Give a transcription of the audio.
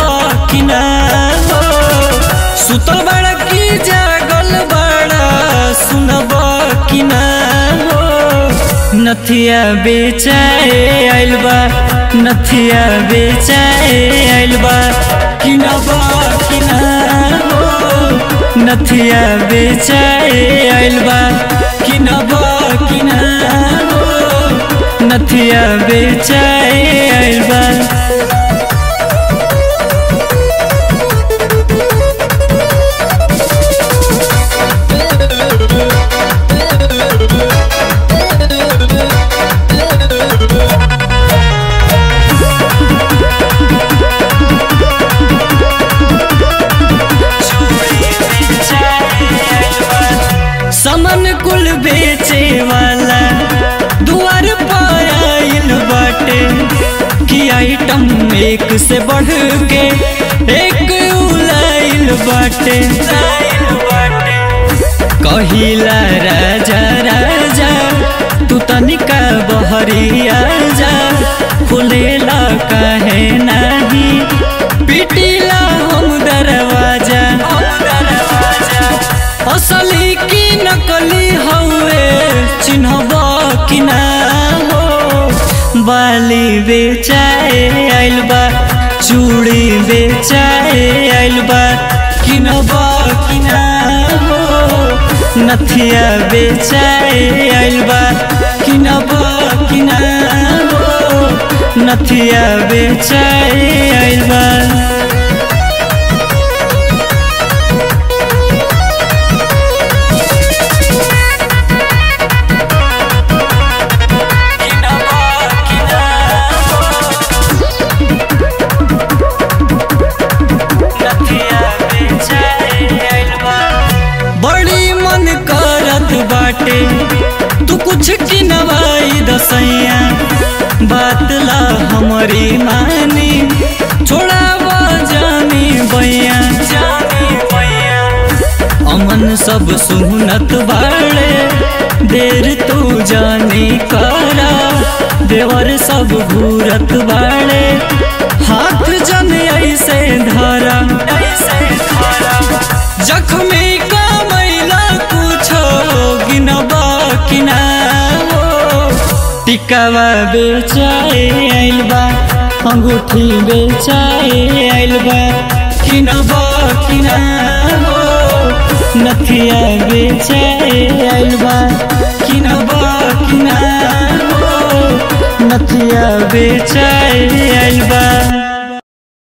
कि ना हो सुतल बड़ा की जागल बड़ा सुनब कि ना हो नथिया बेचाए आइल बा नथिया बेचाए आइल बा कि ना बा कि ना हो नथिया बेचाए आइल बा कि ना बा कि ना हो नथिया बेचाए आइल बा समन कुल बेचे वाला दुआर पर आइल बाटे कि आइटम एक से बढ़ के एक उलाइल बाटे कहिला राजा राजा तू तनिका बहरिया जा खुलेला काहे नाही पिटिला हम दरवाजा असली की नकली हउए चिन्हब कि ना हो बाली बेचाए आइल बा चूड़ी बेचाए आइल बा किनब कि ना हो नथिया बेचाए आइल बा किनब कि ना हो नथिया बेचाए आइल बा बड़ी मन करत बाटे तू कुछ की नवाई दसैया बात ला हमारी मानी छोड़ा जानी बैया अमन सब सुनत बाड़े देर तू जानी करा देवर सब घूरत बाड़े हाथ जन ऐसे धरा जख्मी का मैला कुछो गिनबा कि ना हो टिकावा बेचाए आइल बा अंगूठी बेचाए आइल बा किनबा कि ना हो नथिया बेचाए आइल बा किनबा कि ना हो नथिया बेचाए आइल बा